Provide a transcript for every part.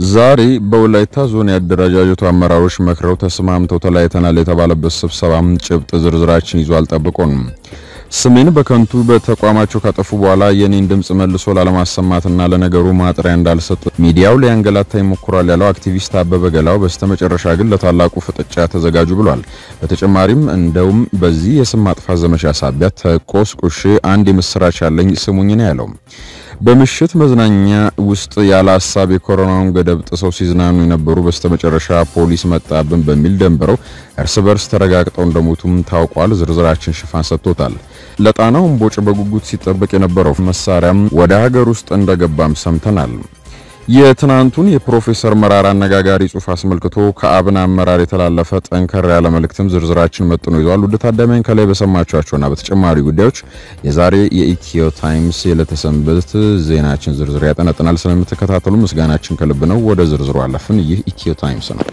ዛሬ በወላይታ ዞን የአደረጃጀቱ አመራሮች መክረው ተስማምተው ተለያይተናል የተባለበት ስብሰባም ጭብጥ ዝርዝራችን ይዞ አልጠብቆን ስሜን በከንቱ በተቋማቸው ካጠፉ በኋላ የኔን ድምጽ መልሶ ላለማሰማትና ለነገሩ ማጥሪያ እንዳልሰጥ ሚዲያው ሊያንገላታ ይሞክራል ያለው አክቲቪስት አበበ ገላው በስተመጨረሻ ግን ለታላቁ ፍጥጫ ተዘጋጁ ብሏል። በተጨማሪም እንደውም በዚህ የስም ማጥፋት ዘመቻ ሳቢያ ተቆስቁሼ አንድ የምስራች ያለኝ ስሙኝ ነው ያለው። በምሽት መዝናኛ ውስጥ ያለ ሀሳብ የኮሮናውን ገደብ ጥሰው ሲዝናኑ የነበሩ በስተመጨረሻ ፖሊስ መጣብን በሚል ደንብረው እርስ በርስ ተረጋግጠው እንደሞቱም ታውቋል። ዝርዝራችን ሽፋን ሰጥቶታል። ለጣናው እምቦጭ በጉጉት ሲጠበቅ የነበረው መሳሪያም ወደ ሀገር ውስጥ እንደገባም ሰምተናል። የትናንቱን የፕሮፌሰር መራራ አነጋጋሪ ጽሑፍ አስመልክቶ ከአብን አመራር የተላለፈ ጠንከር ያለ መልእክትም ዝርዝራችን መጥኖ ይዟል። ውድ ታዳሚያን ከላይ በሰማችኋቸውና በተጨማሪ ጉዳዮች የዛሬ የኢትዮ ታይምስ የለተሰንበት ዜናችን ዝርዝር ያጠነጥናል። ስለምትከታተሉ ምስጋናችን ከልብ ነው። ወደ ዝርዝሩ አለፍን። ይህ ኢትዮ ታይምስ ነው።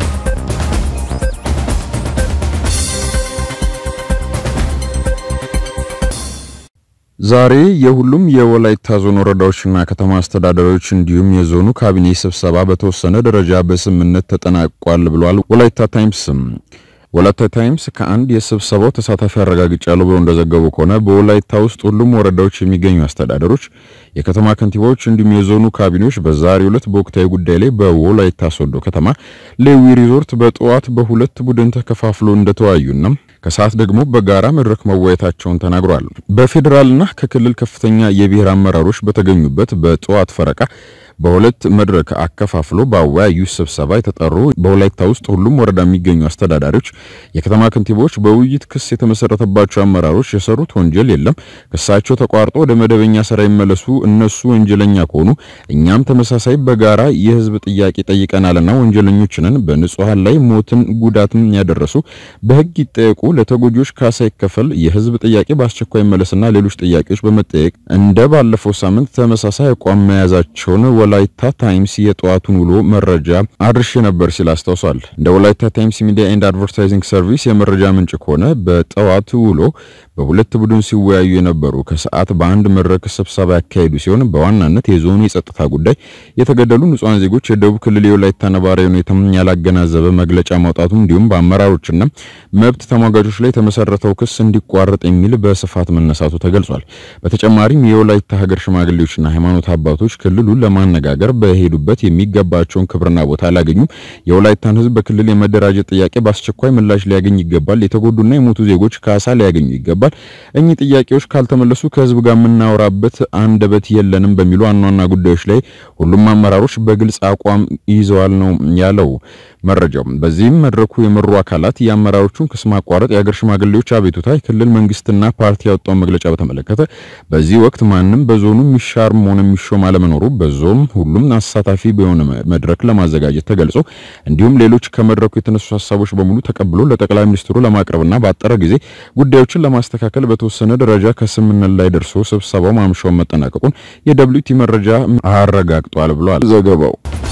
ዛሬ የሁሉም የወላይታ ዞን ወረዳዎችና ከተማ አስተዳደሮች እንዲሁም የዞኑ ካቢኔ ስብሰባ በተወሰነ ደረጃ በስምምነት ተጠናቋል ብሏል ወላይታ ታይምስም። ወላይታ ታይምስ ከአንድ የስብሰባው ተሳታፊ አረጋግጫለሁ ብሎ እንደዘገቡ ከሆነ በወላይታ ውስጥ ሁሉም ወረዳዎች የሚገኙ አስተዳደሮች፣ የከተማ ከንቲባዎች እንዲሁም የዞኑ ካቢኔዎች በዛሬው ዕለት በወቅታዊ ጉዳይ ላይ በወላይታ ሶዶ ከተማ ሌዊ ሪዞርት በጠዋት በሁለት ቡድን ተከፋፍሎ እንደተወያዩና ከሰዓት ደግሞ በጋራ መድረክ መወያየታቸውን ተናግሯል። በፌዴራልና ከክልል ከፍተኛ የብሔር አመራሮች በተገኙበት በጠዋት ፈረቃ በሁለት መድረክ አከፋፍሎ በአወያዩ ስብሰባ የተጠሩ በወላይታ ውስጥ ሁሉም ወረዳ የሚገኙ አስተዳዳሪዎች፣ የከተማ ከንቲባዎች፣ በውይይት ክስ የተመሰረተባቸው አመራሮች የሰሩት ወንጀል የለም፣ ክሳቸው ተቋርጦ ወደ መደበኛ ስራ ይመለሱ፣ እነሱ ወንጀለኛ ከሆኑ እኛም ተመሳሳይ በጋራ የህዝብ ጥያቄ ጠይቀናልና ወንጀለኞችንን በንጹሃን ላይ ሞትን ጉዳትን ያደረሱ በህግ ይጠየቁ፣ ለተጎጂዎች ካሳ ይከፈል፣ የህዝብ ጥያቄ በአስቸኳይ መለስና ሌሎች ጥያቄዎች በመጠየቅ እንደ ባለፈው ሳምንት ተመሳሳይ አቋም መያዛቸውን ወላይታ ታይምስ የጠዋቱን ውሎ መረጃ አድርሼ ነበር ሲል አስታውሷል። እንደ ወላይታ ታይምስ ሚዲያ ኤንድ አድቨርታይዚንግ ሰርቪስ የመረጃ ምንጭ ከሆነ በጠዋቱ ውሎ በሁለት ቡድን ሲወያዩ የነበሩ ከሰዓት በአንድ መድረክ ስብሰባ ያካሄዱ ሲሆን በዋናነት የዞኑ የጸጥታ ጉዳይ፣ የተገደሉ ንጹሃን ዜጎች፣ የደቡብ ክልል የወላይታ ነባራዊ ሁኔታም ያላገናዘበ መግለጫ ማውጣቱ እንዲሁም በአመራሮችና መብት ተሟጋቾች ላይ የተመሰረተው ክስ እንዲቋረጥ የሚል በስፋት መነሳቱ ተገልጿል። በተጨማሪም የወላይታ ሀገር ሽማግሌዎችና ሃይማኖት አባቶች ክልሉን ለማነጋገር በሄዱበት የሚገባቸውን ክብርና ቦታ አላገኙም። የወላይታን ሕዝብ በክልል የመደራጀት ጥያቄ በአስቸኳይ ምላሽ ሊያገኝ ይገባል። የተጎዱና የሞቱ ዜጎች ካሳ ሊያገኙ ይገባል። እኚህ ጥያቄዎች ካልተመለሱ ከሕዝብ ጋር የምናወራበት አንደበት የለንም በሚሉ ዋና ዋና ጉዳዮች ላይ ሁሉም አመራሮች በግልጽ አቋም ይዘዋል ነው ያለው መረጃው። በዚህም መድረኩ የመሩ አካላት የአመራሮቹን ክስ ማቋረጥ፣ የሀገር ሽማግሌዎች አቤቱታ፣ የክልል መንግስትና ፓርቲ ያወጣውን መግለጫ በተመለከተ በዚህ ወቅት ማንም በዞኑ የሚሻርም ሆነ የሚሾም አለመኖሩ በዞን ሁሉም አሳታፊ በሆነ መድረክ ለማዘጋጀት ተገልጾ እንዲሁም ሌሎች ከመድረኩ የተነሱ ሀሳቦች በሙሉ ተቀብሎ ለጠቅላይ ሚኒስትሩ ለማቅረብና ባጠረ ጊዜ ጉዳዮችን ለማስተካከል በተወሰነ ደረጃ ከስምምነት ላይ ደርሶ ስብሰባው ማምሻውን መጠናቀቁን የደብሊቲ መረጃ አረጋግጧል ብሏል ዘገባው።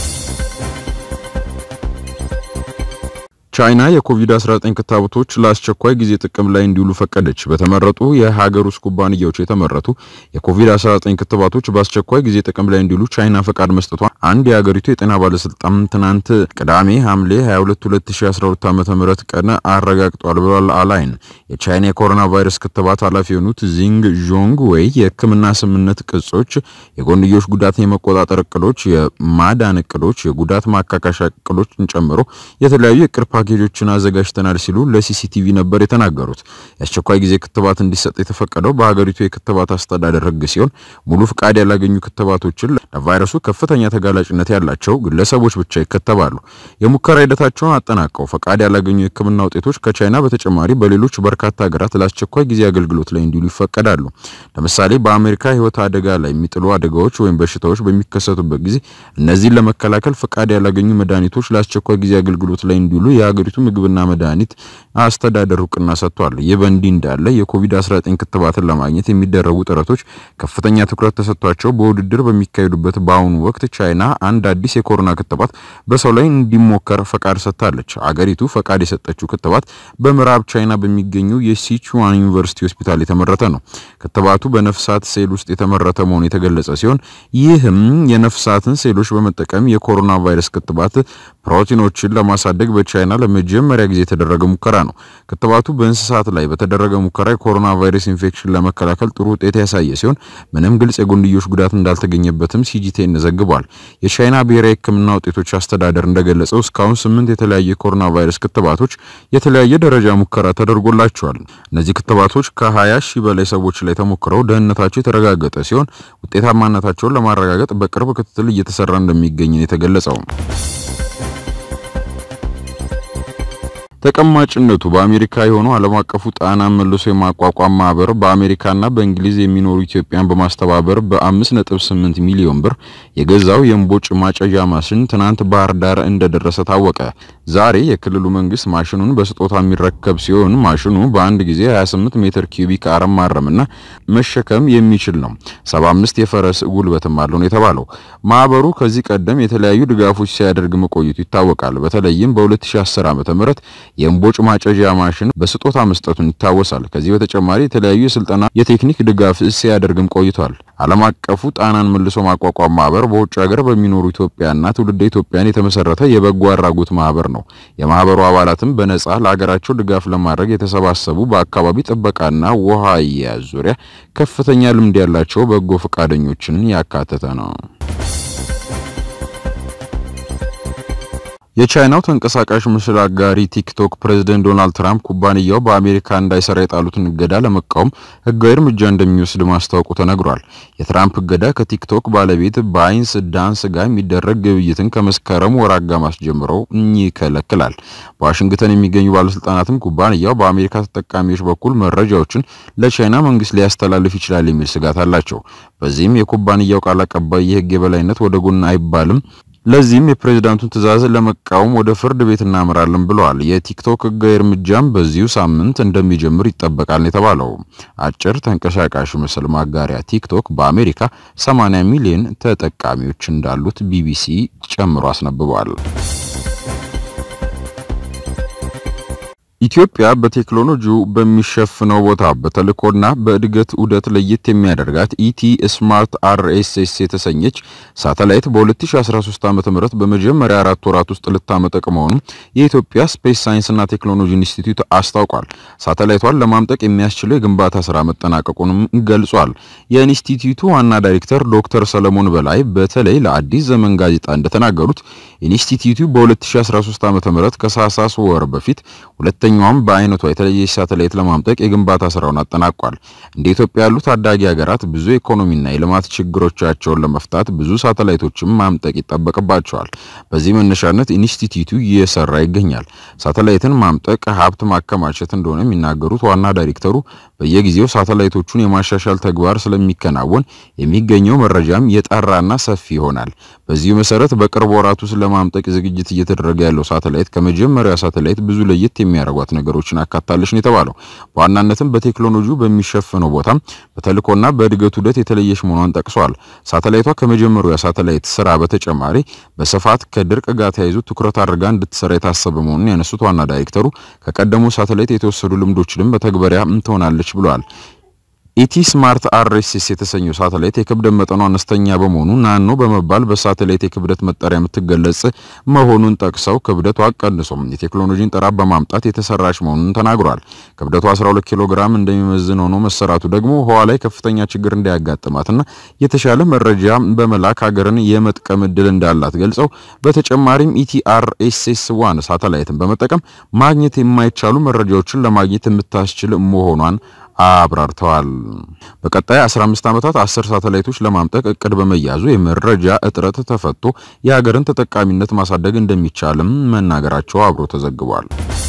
ቻይና የኮቪድ-19 ክትባቶች ለአስቸኳይ ጊዜ ጥቅም ላይ እንዲውሉ ፈቀደች። በተመረጡ የሀገር ውስጥ ኩባንያዎች የተመረቱ የኮቪድ-19 ክትባቶች በአስቸኳይ ጊዜ ጥቅም ላይ እንዲውሉ ቻይና ፈቃድ መስጠቷ አንድ የሀገሪቱ የጤና ባለስልጣን ትናንት ቅዳሜ ሐምሌ 22 2012 ዓ.ም ቀን አረጋግጧል ብሏል። አላይን የቻይና የኮሮና ቫይረስ ክትባት ኃላፊ የሆኑት ዚንግ ዦንግ ወይ የሕክምና ስምምነት ቅጾች፣ የጎንዮሽ ጉዳትን የመቆጣጠር እቅዶች፣ የማዳን እቅዶች፣ የጉዳት ማካካሻ እቅዶችን ጨምሮ የተለያዩ የቅር ፓኬጆችን አዘጋጅተናል ሲሉ ለሲሲቲቪ ነበር የተናገሩት። የአስቸኳይ ጊዜ ክትባት እንዲሰጥ የተፈቀደው በሀገሪቱ የክትባት አስተዳደር ሕግ ሲሆን ሙሉ ፍቃድ ያላገኙ ክትባቶችን ለቫይረሱ ከፍተኛ ተጋላጭነት ያላቸው ግለሰቦች ብቻ ይከተባሉ። የሙከራ ሂደታቸውን አጠናቀው ፈቃድ ያላገኙ የሕክምና ውጤቶች ከቻይና በተጨማሪ በሌሎች በርካታ ሀገራት ለአስቸኳይ ጊዜ አገልግሎት ላይ እንዲውሉ ይፈቀዳሉ። ለምሳሌ በአሜሪካ ሕይወት አደጋ ላይ የሚጥሉ አደጋዎች ወይም በሽታዎች በሚከሰቱበት ጊዜ እነዚህን ለመከላከል ፈቃድ ያላገኙ መድኃኒቶች ለአስቸኳይ ጊዜ አገልግሎት ላይ እንዲውሉ የሀገሪቱ ምግብና መድኃኒት አስተዳደር እውቅና ሰጥቷል። ይህ በእንዲህ እንዳለ የኮቪድ-19 ክትባትን ለማግኘት የሚደረጉ ጥረቶች ከፍተኛ ትኩረት ተሰጥቷቸው በውድድር በሚካሄዱበት በአሁኑ ወቅት ቻይና አንድ አዲስ የኮሮና ክትባት በሰው ላይ እንዲሞከር ፈቃድ ሰጥታለች። አገሪቱ ፈቃድ የሰጠችው ክትባት በምዕራብ ቻይና በሚገኙ የሲቹዋን ዩኒቨርሲቲ ሆስፒታል የተመረተ ነው። ክትባቱ በነፍሳት ሴል ውስጥ የተመረተ መሆኑ የተገለጸ ሲሆን ይህም የነፍሳትን ሴሎች በመጠቀም የኮሮና ቫይረስ ክትባት ፕሮቲኖችን ለማሳደግ በቻይና ለመጀመሪያ ጊዜ የተደረገ ሙከራ ነው። ክትባቱ በእንስሳት ላይ በተደረገ ሙከራ የኮሮና ቫይረስ ኢንፌክሽን ለመከላከል ጥሩ ውጤት ያሳየ ሲሆን ምንም ግልጽ የጎንዮሽ ጉዳት እንዳልተገኘበትም ሲጂቲኤን ዘግቧል። የቻይና ብሔራዊ ሕክምና ውጤቶች አስተዳደር እንደገለጸው እስካሁን ስምንት የተለያዩ የኮሮና ቫይረስ ክትባቶች የተለያየ ደረጃ ሙከራ ተደርጎላቸዋል። እነዚህ ክትባቶች ከ20 ሺህ በላይ ሰዎች ላይ ተሞክረው ደህንነታቸው የተረጋገጠ ሲሆን ውጤታማነታቸውን ለማረጋገጥ በቅርብ ክትትል እየተሰራ እንደሚገኝ ነው የተገለጸው። ተቀማጭነቱ በአሜሪካ የሆነው ዓለም አቀፉ ጣና መልሶ የማቋቋም ማህበር በአሜሪካና በእንግሊዝ የሚኖሩ ኢትዮጵያን በማስተባበር በ5.8 ሚሊዮን ብር የገዛው የእምቦጭ ማጨዣ ማሽን ትናንት ባህር ዳር እንደደረሰ ታወቀ። ዛሬ የክልሉ መንግስት ማሽኑን በስጦታ የሚረከብ ሲሆን ማሽኑ በአንድ ጊዜ 28 ሜትር ኪዩቢክ አረም ማረምና መሸከም የሚችል ነው። 75 የፈረስ ጉልበትም አለው ነው የተባለው። ማህበሩ ከዚህ ቀደም የተለያዩ ድጋፎች ሲያደርግ መቆየቱ ይታወቃል። በተለይም በ2010 ዓ.ም የእምቦጭ ማጨዣ ማሽን በስጦታ መስጠቱን ይታወሳል። ከዚህ በተጨማሪ የተለያዩ የስልጠና የቴክኒክ ድጋፍ ሲያደርግም ቆይቷል። ዓለም አቀፉ ጣናን መልሶ ማቋቋም ማህበር በውጭ ሀገር በሚኖሩ ኢትዮጵያና ትውልደ ኢትዮጵያን የተመሰረተ የበጎ አድራጎት ማህበር ነው። የማህበሩ አባላትም በነጻ ለሀገራቸው ድጋፍ ለማድረግ የተሰባሰቡ በአካባቢ ጥበቃና ውሃ አያያዝ ዙሪያ ከፍተኛ ልምድ ያላቸው በጎ ፈቃደኞችን ያካተተ ነው። የቻይናው ተንቀሳቃሽ ምስል አጋሪ ቲክቶክ ፕሬዝደንት ዶናልድ ትራምፕ ኩባንያው በአሜሪካ እንዳይሰራ የጣሉትን እገዳ ለመቃወም ሕጋዊ እርምጃ እንደሚወስድ ማስታወቁ ተነግሯል። የትራምፕ እገዳ ከቲክቶክ ባለቤት ባይንስ ዳንስ ጋር የሚደረግ ግብይትን ከመስከረም ወር አጋማሽ ጀምሮ ይከለክላል። በዋሽንግተን የሚገኙ ባለስልጣናትም ኩባንያው በአሜሪካ ተጠቃሚዎች በኩል መረጃዎችን ለቻይና መንግስት ሊያስተላልፍ ይችላል የሚል ስጋት አላቸው። በዚህም የኩባንያው ቃል አቀባይ የህግ የበላይነት ወደ ጎን አይባልም ለዚህም የፕሬዝዳንቱን ትዕዛዝ ለመቃወም ወደ ፍርድ ቤት እናመራለን ብለዋል። የቲክቶክ ህጋዊ እርምጃም በዚሁ ሳምንት እንደሚጀምር ይጠበቃል የተባለው አጭር ተንቀሳቃሽ ምስል ማጋሪያ ቲክቶክ በአሜሪካ 80 ሚሊዮን ተጠቃሚዎች እንዳሉት ቢቢሲ ጨምሮ አስነብቧል። ኢትዮጵያ በቴክኖሎጂው በሚሸፍነው ቦታ በተልእኮና በእድገት ዑደት ለየት የሚያደርጋት ኢቲ ስማርት አርኤስኤስ የተሰኘች ሳተላይት በ2013 ዓ.ም በመጀመሪያ አራት ወራት ውስጥ ልታመጠቅ መሆኑን የኢትዮጵያ ስፔስ ሳይንስና ቴክኖሎጂ ኢንስቲትዩት አስታውቋል። ሳተላይቷን ለማምጠቅ የሚያስችለው የግንባታ ስራ መጠናቀቁንም ገልጿል። የኢንስቲትዩቱ ዋና ዳይሬክተር ዶክተር ሰለሞን በላይ በተለይ ለአዲስ ዘመን ጋዜጣ እንደተናገሩት ኢንስቲትዩቱ በ2013 ዓ.ም ከሳሳስ ወር በፊት ሁለተኛውም በአይነቷ የተለየች ሳተላይት ለማምጠቅ የግንባታ ስራውን አጠናቋል። እንደ ኢትዮጵያ ያሉ ታዳጊ ሀገራት ብዙ ኢኮኖሚና የልማት ችግሮቻቸውን ለመፍታት ብዙ ሳተላይቶችን ማምጠቅ ይጠበቅባቸዋል። በዚህ መነሻነት ኢንስቲትዩቱ እየሰራ ይገኛል። ሳተላይትን ማምጠቅ ሀብት ማከማቸት እንደሆነ የሚናገሩት ዋና ዳይሬክተሩ በየጊዜው ሳተላይቶቹን የማሻሻል ተግባር ስለሚከናወን የሚገኘው መረጃም የጠራና ሰፊ ይሆናል። በዚሁ መሰረት በቅርብ ወራት ውስጥ ለማምጠቅ ዝግጅት እየተደረገ ያለው ሳተላይት ከመጀመሪያው ሳተላይት ብዙ ለየት የሚያደርጓት ነገሮችን አካታለች ነው የተባለው። በዋናነትም በቴክኖሎጂው በሚሸፍነው ቦታም በተልእኮና በእድገት ዑደት የተለየች መሆኗን ጠቅሷል። ሳተላይቷ ከመጀመሪያው ሳተላይት ስራ በተጨማሪ በስፋት ከድርቅ ጋር ተያይዞ ትኩረት አድርጋ እንድትሰራ የታሰበ መሆኑን ያነሱት ዋና ዳይሬክተሩ ከቀደሙ ሳተላይት የተወሰዱ ልምዶችንም በተግበሪያ ትሆናለች ብለዋል። ኢቲ ስማርት አርኤስኤስ የተሰኘው ሳተላይት የክብደት መጠኗ አነስተኛ በመሆኑ ናኖ በመባል በሳተላይት የክብደት መጠሪያ የምትገለጽ መሆኑን ጠቅሰው ክብደቷ ቀንሶም የቴክኖሎጂን ጥራት በማምጣት የተሰራች መሆኑን ተናግሯል። ክብደቷ 12 ኪሎ ግራም እንደሚመዝን ሆኖ መሰራቱ ደግሞ ህዋ ላይ ከፍተኛ ችግር እንዳያጋጥማትና የተሻለ መረጃ በመላክ ሀገርን የመጥቀም እድል እንዳላት ገልጸው በተጨማሪም ኢቲአርኤስኤስ ዋን ሳተላይትን በመጠቀም ማግኘት የማይቻሉ መረጃዎችን ለማግኘት የምታስችል መሆኗን አብራርተዋል። በቀጣይ 15 ዓመታት 10 ሳተላይቶች ለማምጠቅ እቅድ በመያዙ የመረጃ እጥረት ተፈቶ የሀገርን ተጠቃሚነት ማሳደግ እንደሚቻልም መናገራቸው አብሮ ተዘግቧል።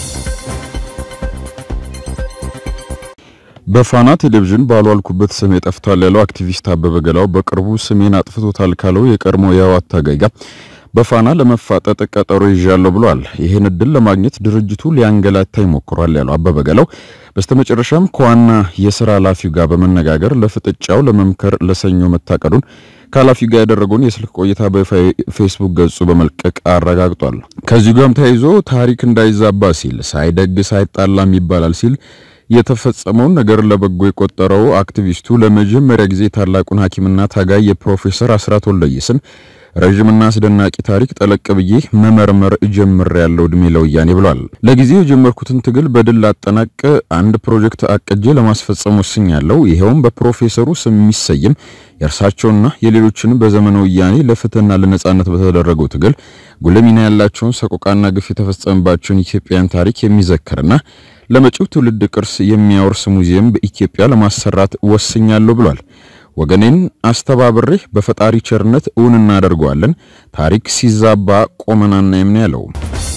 በፋና ቴሌቪዥን ባልዋልኩበት ስሜ ጠፍቷል ያለው አክቲቪስት አበበ ገላው በቅርቡ ስሜን አጥፍቶታል ካለው የቀድሞ የህወሓት ታጋይ ጋር በፋና ለመፋጠጥ ቀጠሮ ይዣለሁ ብሏል። ይህን እድል ለማግኘት ድርጅቱ ሊያንገላታ ይሞክሯል ያለው አበበ ገለው በስተመጨረሻም ከዋና የስራ ኃላፊው ጋር በመነጋገር ለፍጥጫው ለመምከር ለሰኞ መታቀዱን ከኃላፊው ጋር ያደረገውን የስልክ ቆይታ በፌስቡክ ገጹ በመልቀቅ አረጋግጧል። ከዚሁ ጋርም ተያይዞ ታሪክ እንዳይዛባ ሲል ሳይደግስ አይጣላም ይባላል ሲል የተፈጸመውን ነገር ለበጎ የቆጠረው አክቲቪስቱ ለመጀመሪያ ጊዜ ታላቁን ሐኪምና ታጋይ የፕሮፌሰር አስራት ወልደየስን ረዥምና አስደናቂ ታሪክ ጠለቅ ብዬ መመርመር ጀምር ያለው እድሜ ለወያኔ ብሏል። ለጊዜው የጀመርኩትን ትግል በድል ላጠናቅ አንድ ፕሮጀክት አቅጄ ለማስፈጸም ወስኛለሁ። ይኸውም በፕሮፌሰሩ ስም የሚሰየም የእርሳቸውና የሌሎችን በዘመነ ወያኔ ለፍትህና ለነጻነት በተደረገው ትግል ጉልህ ሚና ያላቸውን ሰቆቃና ግፍ የተፈጸመባቸውን ኢትዮጵያን ታሪክ የሚዘክርና ለመጪው ትውልድ ቅርስ የሚያወርስ ሙዚየም በኢትዮጵያ ለማሰራት ወስኛለሁ ብሏል። ወገኔን አስተባብሬ በፈጣሪ ቸርነት እውን እናደርገዋለን። ታሪክ ሲዛባ ቆመን አናይም ነው ያለው።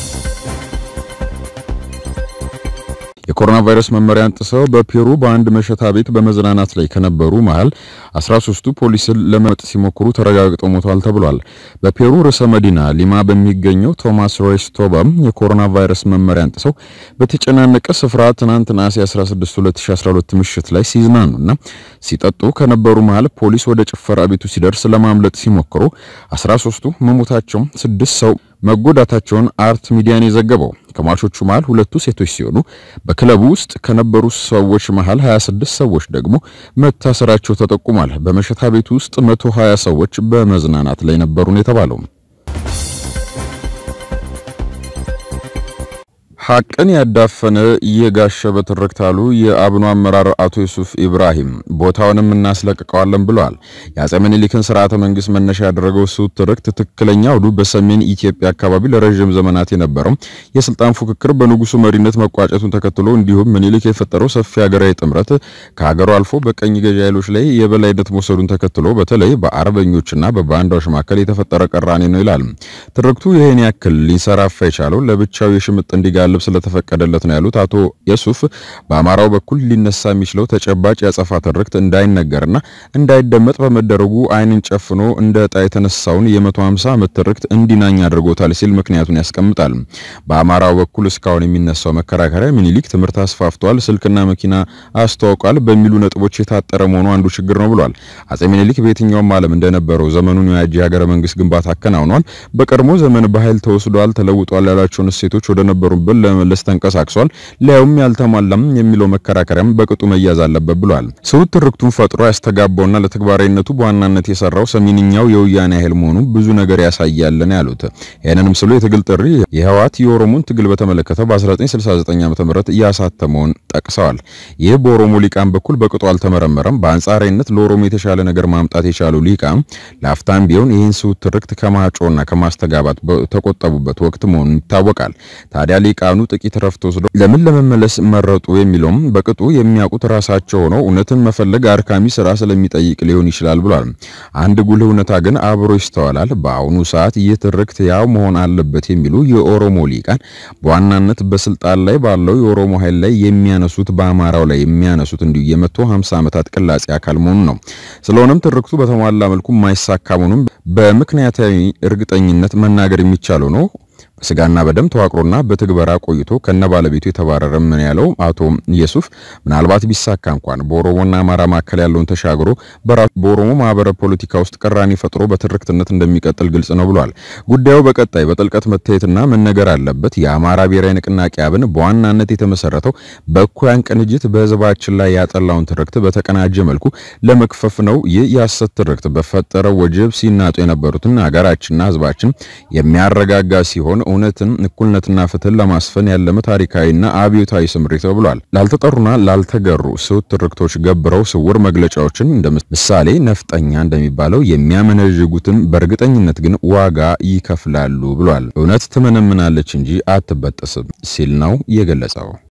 የኮሮና ቫይረስ መመሪያን ጥሰው በፔሩ በአንድ መሸታ ቤት በመዝናናት ላይ ከነበሩ መሃል 13ቱ ፖሊስን ለመመጥ ሲሞክሩ ተረጋግጠው ሞተዋል ተብሏል። በፔሩ ርዕሰ መዲና ሊማ በሚገኘው ቶማስ ሬስቶባ የኮሮና ቫይረስ መመሪያን ጥሰው በተጨናነቀ ስፍራ ትናንት ነሐሴ 16 2012 ምሽት ላይ ሲዝናኑና ሲጠጡ ከነበሩ መሃል ፖሊስ ወደ ጭፈራ ቤቱ ሲደርስ ለማምለጥ ሲሞክሩ 13ቱ መሞታቸውን ስድስት ሰው መጎዳታቸውን አርት ሚዲያን የዘገበው ከሟቾቹ መሃል ሁለቱ ሴቶች ሲሆኑ በክለቡ ውስጥ ከነበሩ ሰዎች መሃል 26 ሰዎች ደግሞ መታሰራቸው ተጠቁሟል። በመሸታ ቤቱ ውስጥ 120 ሰዎች በመዝናናት ላይ ነበሩ ነው የተባለው። ሐቅን ያዳፈነ የጋሸበ ትርክት አሉ የአብኑ አመራር አቶ ዩሱፍ ኢብራሂም። ቦታውንም እናስለቅቀዋለን ብለዋል። የአፄ ምኒልክን ስርዓተ መንግስት መነሻ ያደረገው እሱ ትርክት ትክክለኛ አውዱ በሰሜን ኢትዮጵያ አካባቢ ለረዥም ዘመናት የነበረው የስልጣን ፉክክር በንጉሱ መሪነት መቋጨቱን ተከትሎ እንዲሁም ምኒልክ የፈጠረው ሰፊ ሀገራዊ ጥምረት ከሀገሩ አልፎ በቀኝ ገዢ ኃይሎች ላይ የበላይነት መውሰዱን ተከትሎ በተለይ በአርበኞችና በባንዳዎች መካከል የተፈጠረ ቅራኔ ነው ይላል ትርክቱ። ይህን ያክል ሊንሰራፋ የቻለው ለብቻው የሽምጥ እንዲጋ ልብ ስለተፈቀደለት ነው ያሉት አቶ የሱፍ በአማራው በኩል ሊነሳ የሚችለው ተጨባጭ ያጸፋ ትርክት እንዳይነገርና እንዳይደመጥ በመደረጉ ዓይንን ጨፍኖ እንደ ዕጣ የተነሳውን የ150 ዓመት ትርክት እንዲናኝ አድርጎታል ሲል ምክንያቱን ያስቀምጣል። በአማራው በኩል እስካሁን የሚነሳው መከራከሪያ ሚኒሊክ ትምህርት አስፋፍቷል፣ ስልክና መኪና አስተዋውቋል በሚሉ ነጥቦች የታጠረ መሆኑ አንዱ ችግር ነው ብሏል። አፄ ሚኒሊክ በየትኛውም ዓለም እንደነበረው ዘመኑን የዋጀ ሀገረ መንግስት ግንባታ አከናውኗል። በቀድሞ ዘመን በኃይል ተወስዷል፣ ተለውጧል ያላቸውን እሴቶች ወደ ነበሩበት ለመመለስ ተንቀሳቅሷል። ሊያውም ያልተሟላም የሚለው መከራከሪያም በቅጡ መያዝ አለበት ብሏል። ስውት ትርክቱን ፈጥሮ ያስተጋባውና ለተግባራዊነቱ በዋናነት የሰራው ሰሜንኛው የወያኔ ኃይል መሆኑ ብዙ ነገር ያሳያል ነው ያሉት። ይህንንም ስሉ የትግል ጥሪ የህወሓት የኦሮሞን ትግል በተመለከተ በ1969 ዓ.ም ያሳተመውን ጠቅሰዋል። ይህ በኦሮሞ ሊቃን በኩል በቅጡ አልተመረመረም። በአንጻራዊነት ለኦሮሞ የተሻለ ነገር ማምጣት የቻሉ ሊቃን ለአፍታም ቢሆን ይህን ስውት ትርክት ከማጮና ከማስተጋባት በተቆጠቡበት ወቅት መሆኑን ይታወቃል። ታዲያ ሊቃኑ ጥቂት ረፍት ወስደው ለምን ለመመለስ መረጡ የሚለውም በቅጡ የሚያውቁት ራሳቸው ሆነው እውነትን መፈለግ አድካሚ ስራ ስለሚጠይቅ ሊሆን ይችላል ብሏል። አንድ ጉልህ እውነታ ግን አብሮ ይስተዋላል። በአሁኑ ሰዓት ይህ ትርክት ያው መሆን አለበት የሚሉ የኦሮሞ ሊቃን በዋናነት በስልጣን ላይ ባለው የኦሮሞ ኃይል ላይ የሚያነሱት በአማራው ላይ የሚያነሱት እንዲሁ የመቶ 50 ዓመታት ቅላጼ አካል መሆኑ ነው። ስለሆነም ትርክቱ በተሟላ መልኩ የማይሳካ መሆኑን በምክንያታዊ እርግጠኝነት መናገር የሚቻለው ነው። በስጋና በደም ተዋቅሮና በትግበራ ቆይቶ ከነ ባለቤቱ የተባረረ ምን ያለው አቶ ኢየሱፍ ምናልባት ቢሳካ እንኳን በኦሮሞና አማራ መካከል ያለውን ተሻግሮ በራሱ በኦሮሞ ማህበረ ፖለቲካ ውስጥ ቅራኔ ፈጥሮ በትርክትነት እንደሚቀጥል ግልጽ ነው ብሏል። ጉዳዩ በቀጣይ በጥልቀት መታየትና መነገር አለበት። የአማራ ብሔራዊ ንቅናቄ አብን በዋናነት የተመሰረተው በእኩያን ቅንጅት በህዝባችን ላይ ያጠላውን ትርክት በተቀናጀ መልኩ ለመክፈፍ ነው። ይህ የሐሰት ትርክት በፈጠረው ወጀብ ሲናጡ የነበሩትን ሀገራችንና ህዝባችን የሚያረጋጋ ሲሆን እውነትን እኩልነትና ፍትህን ለማስፈን ያለመ ታሪካዊና አብዮታዊ ስምሪት ነው ብሏል። ላልተጠሩና ላልተገሩ ስውት ትርክቶች ገብረው ስውር መግለጫዎችን እንደ ምሳሌ ነፍጠኛ እንደሚባለው የሚያመነዥጉትን በእርግጠኝነት ግን ዋጋ ይከፍላሉ ብሏል። እውነት ትመነምናለች እንጂ አትበጠስም ሲል ነው የገለጸው።